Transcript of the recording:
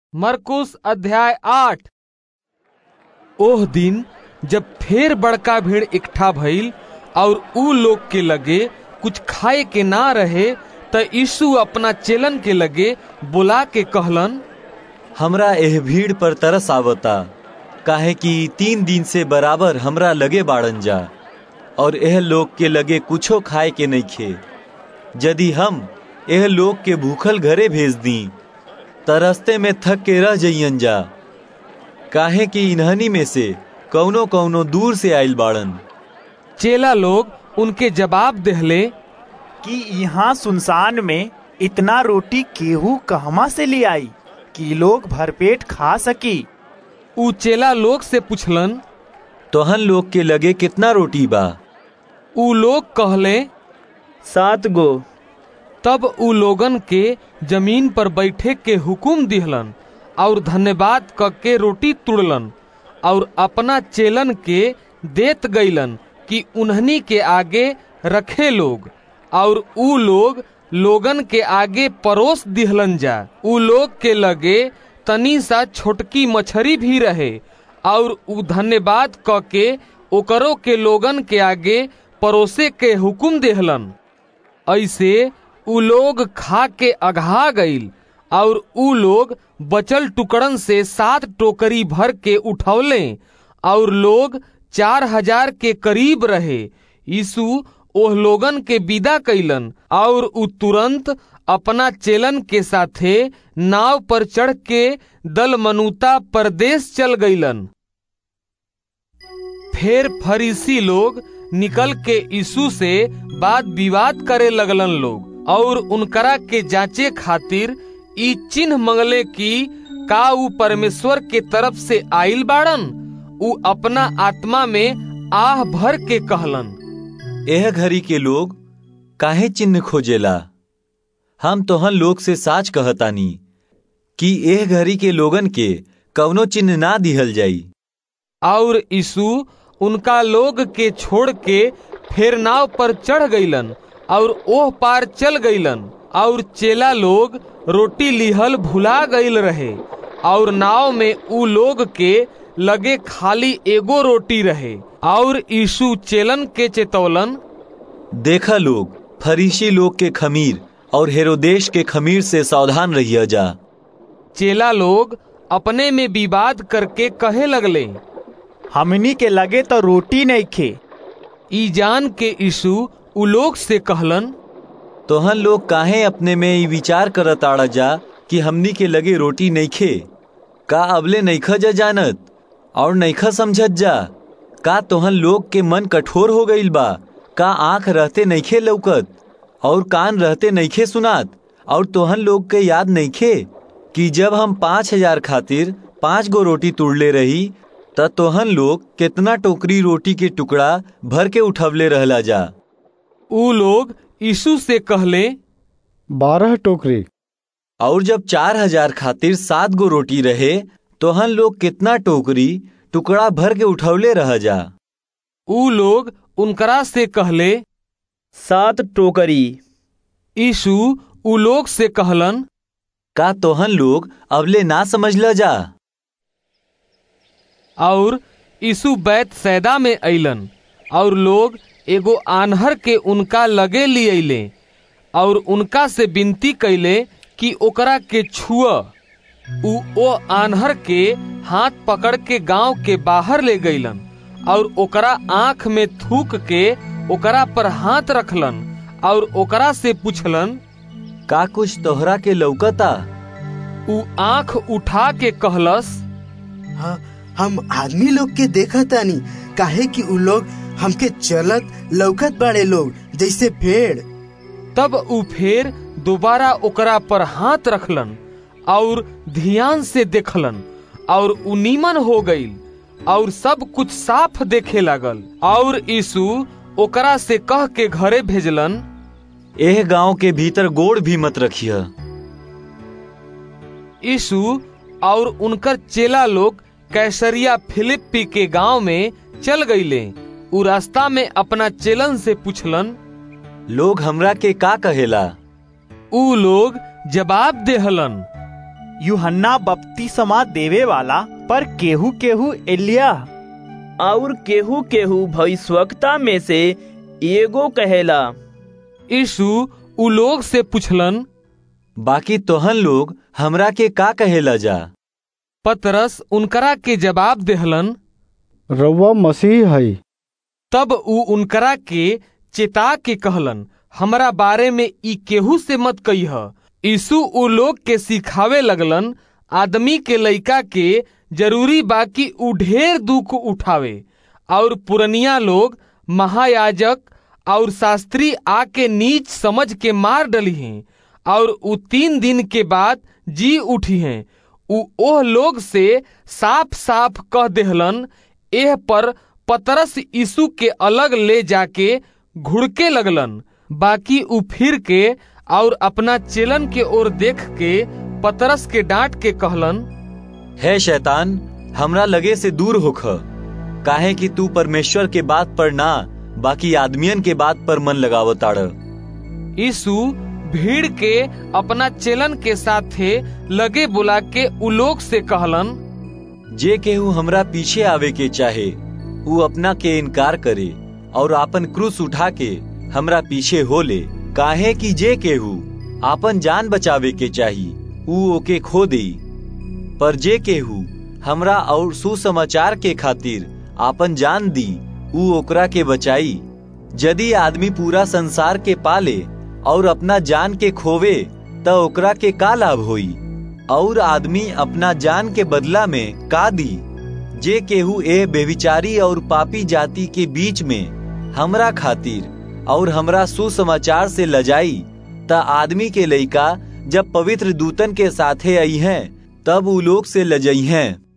मरकुस अध्याय आठ ओह दिन जब फेर बड़का भीड़ इकट्ठा भइल और ऊ लोग के लगे कुछ खाए के ना रहे त यीशु अपना चेलन के लगे बुला के कहलन हमरा एह भीड़ पर तरस आवता काहे कि तीन दिन से बराबर हमरा लगे बाड़न जा और एह लोग के लगे कुछो खाए के नहीं खे यदि हम एह लोग के भूखल घरे भेज दी त रस्ते में थक के रह जइयन जा काहे कि इन्हनी में से कौनो कौनो दूर से आइल बाड़न चेला लोग उनके जवाब देहले कि यहाँ सुनसान में इतना रोटी केहू कहवा से ले आई कि लोग भरपेट खा सकी ऊ चेला लोग से पुछलन तोहन लोग के लगे कितना रोटी बा ऊ लोग कहले सात गो तब ऊ लोगन के जमीन पर बैठे के हुकुम दिहलन और धन्यवाद क के रोटी तुड़लन और अपना चेलन के देत गईलन कि उन्हनी के आगे रखे लोग और ऊ लोग लोगन के आगे परोस दिहलन जा ऊ लोग के लगे तनी सा छोटकी मछरी भी रहे और ऊ धन्यवाद क के ओकरो के लोगन के आगे परोसे के हुकुम देहलन ऐसे ऊ लोग खा के अघा गईल और ऊ लोग बचल टुकड़न से सात टोकरी भर के उठौले और लोग चार हजार के करीब रहे यीशु ओह लोगन के विदा कैलन और ऊ तुरंत अपना चेलन के साथे नाव पर चढ़ के दल मनुता परदेश चल गईलन फिर फरीसी लोग निकल के यीशु से बात विवाद करे लगलन लोग और उनकरा के जांचे खातिर ई चिन्ह मंगले कि का ऊ परमेश्वर के तरफ से आइल बाड़न ऊ अपना आत्मा में आह भर के कहलन एह घड़ी के लोग काहे चिन्ह खोजेला हम तोहन लोग से साच कहतानी कि एह घड़ी के लोगन के कवनो चिन्ह ना दिहल जाई और यीशु उनका लोग के छोड़ के फिर नाव पर चढ़ गईलन और ओह पार चल गईलन और चेला लोग रोटी लिहल भुला गईल रहे और नाव में ऊ लोग के लगे खाली एगो रोटी रहे और यीशु चेलन के चेतौलन देखा लोग फरीसी लोग के खमीर और हेरोदेश के खमीर से सावधान रहिया जा चेला लोग अपने में विवाद करके कहे लगले हमनी के लगे तो रोटी नहीं खे ई जान के यीशु उ लोग से कहलन तोहन लोग काहे अपने में ई विचार करत आड़ा जा कि हमनी के लगे रोटी नहीं खे का अबले नईखा जा जानत और नईखा समझत जा का तोहन लोग के मन कठोर हो गईल बा का आंख रहते नईखे लौकत और कान रहते नईखे सुनात और तोहन लोग के याद नईखे कि जब हम पाँच हजार खातिर पाँच गो रोटी तुड़ले रही त तोहन लोग कितना टोकरी रोटी के टुकड़ा भर के उठवले रहला जा ऊ लोग यीशु से कहले बारह टोकरी और जब चार हजार खातिर सात गो रोटी रहे तोहन लोग कितना टोकरी टुकड़ा भर के उठवले रह जा ऊ लोग उनकरा से कहले सात टोकरी यीशु ऊ लोग से कहलन का तोहन लोग अबले ना समझला जा और यीशु बैत सैदा में अइलन और लोग एगो आन्हर के उनका लगे लियले और उनका से विनती कैले कि ओकरा के छुआ ऊ ओ आन्हर के हाथ पकड़ के गांव के बाहर ले गईलन और ओकरा आंख में थूक के ओकरा पर हाथ रखलन और ओकरा से पूछलन का कुछ तोहरा के लौकता ऊ आंख उठा के कहलस हाँ हम आदमी लोग के देखा तानी काहे कि उ लोग हमके चलत लौकत बाड़े लोग जैसे भेड़ तब ऊ फेर दोबारा ओकरा पर हाथ रखलन और ध्यान से देखलन और ऊ नीमन हो गईल और सब कुछ साफ देखे लागल और यीशु ओकरा से कह के घरे भेजलन एह गांव के भीतर गोड़ भी मत रखिय यीशु और उनकर चेला लोग कैसरिया फिलिप्पी के गांव में चल गईले उ रास्ता में अपना चेलन से पूछलन लोग हमरा के का कहेला ऊ लोग जवाब देहलन यूहन्ना बपतिस्मा देवे वाला पर केहू केहू एलिया और केहू केहू भविष्यवक्ता में से एगो कहेला यीशु उ लोग से पुछलन बाकी तोहन लोग हमरा के का कहेला जा पतरस उनकरा के जवाब देहलन रउआ मसीह है तब उ उनकरा के चेता के कहलन हमरा बारे में ई केहू से मत कहिह यीशु उ लोग के सिखावे लगलन आदमी के लइका के जरूरी बा कि उ ढेर दुख उठावे और पुरनिया लोग महायाजक और शास्त्री आके नीच समझ के मार डली हैं और उ तीन दिन के बाद जी उठी हैं उ ओह लोग से साफ साफ कह देहलन एह पर पतरस यीशु के अलग ले जाके घुड़के लगलन बाकी उ फिर के और अपना चेलन के ओर देख के पतरस के डांट के कहलन है शैतान हमरा लगे से दूर होख काहे कि तू परमेश्वर के बात पर ना बाकी आदमियन के बात पर मन लगावताड़ यीशु भीड़ के अपना चेलन के साथे लगे बुला के उ लोग से कहलन जे केहू हमरा पीछे आवे के चाहे ऊ अपना के इनकार करे और आपन क्रूस उठा के हमरा पीछे हो ले काहे कि जे केहू आपन जान बचावे के चाही ऊ ओके खो देई पर जे केहू हमरा और सुसमाचार के खातिर आपन जान दी ऊ ओकरा के बचाई यदि आदमी पूरा संसार के पाले और अपना जान के खोवे त ओकरा के का लाभ होई और आदमी अपना जान के बदला में का दी जे केहू ए बेविचारी और पापी जाति के बीच में हमरा खातिर और हमरा सुसमाचार से लजाई त आदमी के लइका जब पवित्र दूतन के साथे आई हैं तब उ लोग से लजई हैं